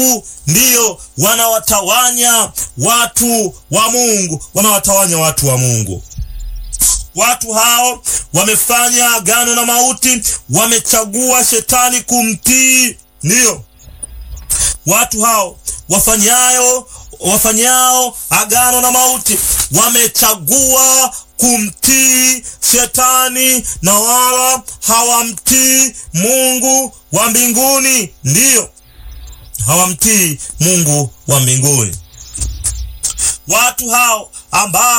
ndiyo wanawatawanya watu wa Mungu, wanawatawanya watu wa Mungu. Watu hao wamefanya agano na mauti, wamechagua shetani kumtii. Ndiyo watu hao wafanyayo wafanyao agano na mauti wamechagua kumtii shetani na wala hawamtii Mungu wa mbinguni. Ndiyo, hawamtii Mungu wa mbinguni. Watu hao ambao